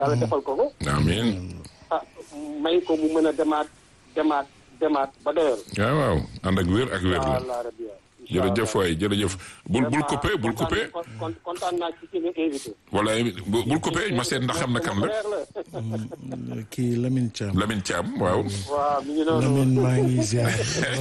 yàlla defal ko ko amiin ah may ko mu mën a demaat demaat demaat ba doyal waaw waaw ànd ak wér ak wér la allah rabbi jërëjëf waay jërëjëf bul bul coupé bul coupé kon kontaan naa ci seen invité wala bu- bul coupé ma seet ndax xam na kan la frère la kii Lamine Thiam. Lamine Thiam waaw waaw mi ngi noonu Lamine maa ngi ziar.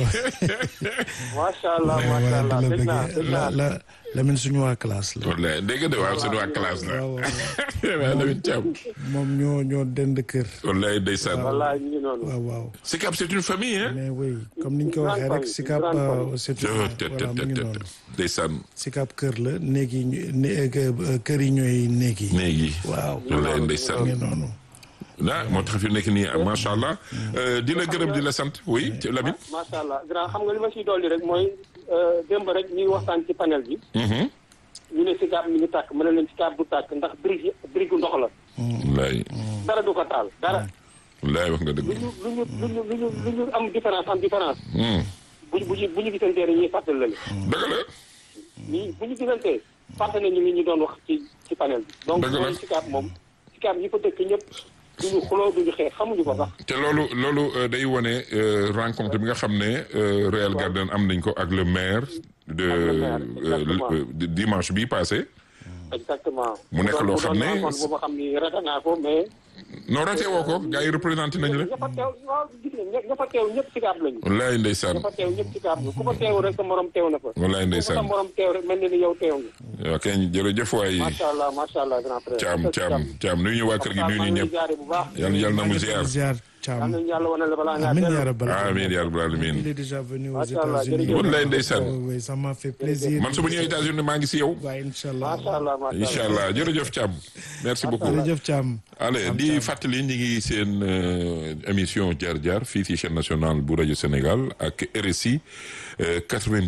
macha allah macha waaw allah di la dégg naa bëggee dégg la naa la Lamine suñu waa classe la. wallaay dégg nga de waaw seen waa classe la waaw waaw waaw Lamine Thiam moom ñoo ñoo dend kër. wallaay ndeysaan wallaay mi ngi noonu waaw waaw. Sicap c'est une famille hein mais oui comme niñ ko waxee rek Sicap grande famille. euh, c'est te te voilà mu te ngi te noonu. ndeysaan Sicap kër la néeg yi ñu né- euh, kër yi ñooy néeg yi. néeg yi waaw wallaay mu ndeysaan ngi noonu. ah moo tax fi nekk nii macha allah di la gërëm di la sant oui ci Lamine macha allah grand xam nga li ma siy dolli rek mooy euh, démb rek ñuy waxtaan ci panel bi Mhm. ñu ne Sicap mi ngi tàkk mën na leen Sicap du tàkk ndax brique brique ndox la wallaay dara du ko taal dara wallaay wax nga dëgg lu ñu lu ñu lu ñu lu ñu lu ñu am différence am différence Hmm. bu ñu bu ñu bu ñu gisantee rek ñuy fàttali la dëgg la nii bu ñu gisantee fàttali nañu li ñu doon wax ci ci panel bi donc Dëgg la. mooy Sicap moom Sicap ñi fa dëkk ñëpp duñu xuloo duñu xeex xamuñu ko sax te loolu loolu euh, day wone euh, rencontre bi nga xam ne euh, Real Garden am nañ ko ak le maire de Ak le maire, euh, exactement. le- de dimanche bi passé exactement Mu nekk loo xam ne- bu doon bu ma xam ni rata naa ko mais non raté woo ko gars yi représenté nañ la ña fa teew waaw gis nga ña fa teew ñëpp Sicap lañu wallaay ndeysaan ña fa teew ñëpp Sicap la ku fa teew rek sa morom teew na fa wallaay ku fa sa ndeysaan morom teew rek mel na ni yow teew nga waaw kay jërëjëf waay macha allah macha allah grand frère caam caam caam nuyu ñu waa kër gi nuyu ñu ñëpp jaare bu baax yàlla yàlla na mu ziar ziar yal Thiam. nañu yàlla wane la balaa ngaa Amin dellu. ya rabbal amiin yaa rabbal Il aalamiin est déjà venu aux Macha Allah, États-Unis. jërëjëf. wallaay ndeysaan Oui, oui, ça m'a fait plaisir. man su ma ñëwee États-Unis maa ngi si yow waaye incha allah. macha allah macha allah incha allah jërëjëf Thiam merci beaucoup jërëjëf Thiam. allez di fàttali ñi ngi seen euh, émission jaar jaar fii ci chaîne nationale bu rajo Sénégal ak RSI euh,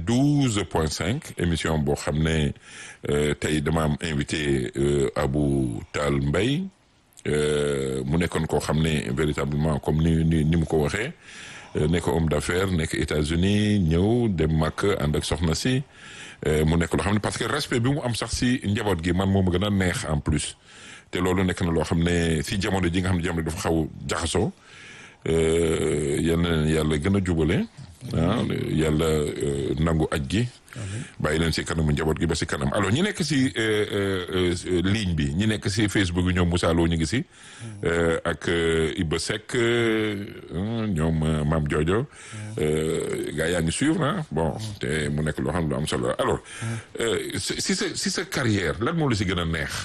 92.5 émission boo xam ne euh, tey dama am invité euh, Abou Tall Mbaye euh, mu nekkoon koo xam ne véritablement comme ni ni ni mu ko waxee euh, nekk homme d'affaires nekk États-Unis ñëw dem màkk ànd ak soxna si euh, mu nekk loo xam ne parce que respect bi mu am sax si njaboot gi man moo ma gën a neex en plus te loolu nekk na loo xam ne si jamono ji nga xam ne jamono dafa xaw jaxasoo euh, yal na leen yàlla gën a jubale ah yàlla euh, nangu aj gi bàyyi leen si kanamu njaboot gi ba si kanam alors ñi nekk si euh, euh, euh, ligne bi ñi nekk si Facebook bi ñoom Moussa Lo ñu ngi si euh, ak euh, Iba Seck euh, ñoom euh, Mame Jojo euh, gars yaa ngi suivre ah bon te mu nekk loo xam ne lu am solo la alors euh, si si sa si sa carrière lan moo la si gën a neex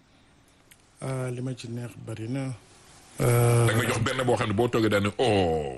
ah li ma ci neex bari na. Euh, da nga jox benn boo xam ne boo toogee daal ne oh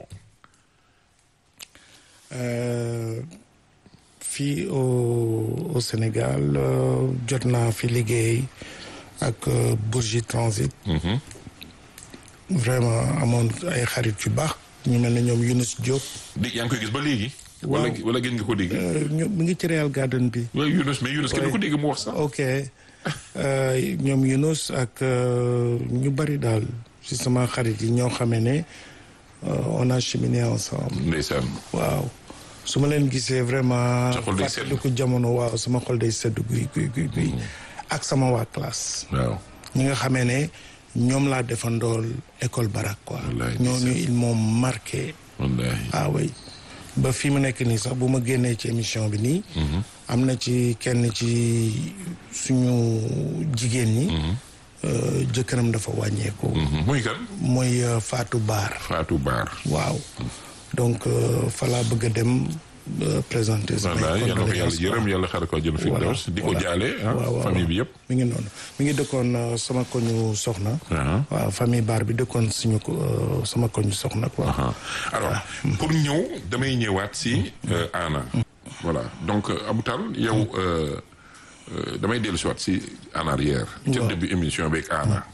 euh, fii au au Sénégal euh, jot naa fi liggéey ak euh, Bourgie Transit. vraiment amoon ay xarit yu baax ñu mel ne ñoom Younous Diop. di yaa ngi koy gis ba léegi. wala wala gën nga ko dégg. Euh, ñu mu ngi ci Real Garden bi. waaw Younous mais Younous kenn du ko dégg mu wax sax. ok Euh, ñoom Younous ak euh, ñu bari daal ci sama xarit yi ñoo xamee ne euh, on a cheminé ensemble. ndeysaan. waaw su ma leen gisee vraiment. Sa xol day sedd. fàttaliku jamono waaw sama xol day sedd guy guy guy guy. ak sama waa classe. waaw. ñi nga xamee ne ñoom laa defandool école barak quoi. Wallaay, ñooñu ils m'ont marqué. wallaahi. ah oui ba fi mu nekk nii sax bu ma génnee ci émission bi nii. am na ci kenn ci suñu jigéen ñi. euh, jëkkëram dafa wàññeeku. Mhm. muy kan. mooy euh, Fatou Baar. Fatou Baar. waaw donc euh, fa laa bëgg a dem euh, présenter. samay wallaahi yal na ko yàlla condoléances, yërëm yàlla xare ko jël fi Voilà, daws di ko voilà. jaale ah waaw, waaw, famille bi yëpp. mi ngi noonu mi ngi dëkkoon euh, sama koñu soxna. Ah. waaw famille Baar bi dëkkoon suñu ko euh, sama koñu soxna quoi. Ah. alors pour ñëw damay ñëwaat si euh, Anna. voilà donc euh, Abou Tall yow euh, euh, damay dellu si waat si en arrière. ca Waaw. début émission beeg Anna.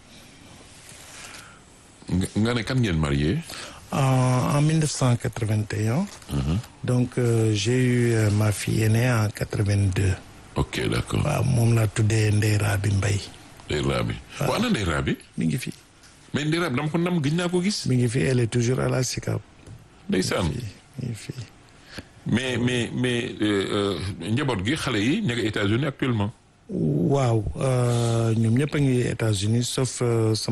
nga nga ne kan ngeen marié. En, en 1981. Donc, euh, j'ai eu euh, ma fille aînée en 82. ok d' accord. waaw moom laa tuddee Ndeye Rabi Mbaye Ndeye Rabi. waaw ana Ndeye Rabi. mi ngi fi mais Ndeye Rabi dama ko nam gëj naa ko gis. mi ngi fi elle est toujours à la SICAP. ndeysaan. mi ngi fi mais mais mais euh, euh, njaboot gi xale yi ña nga États-Unis actuellement. waaw ñoom ñëpp a ngi États-Unis sauf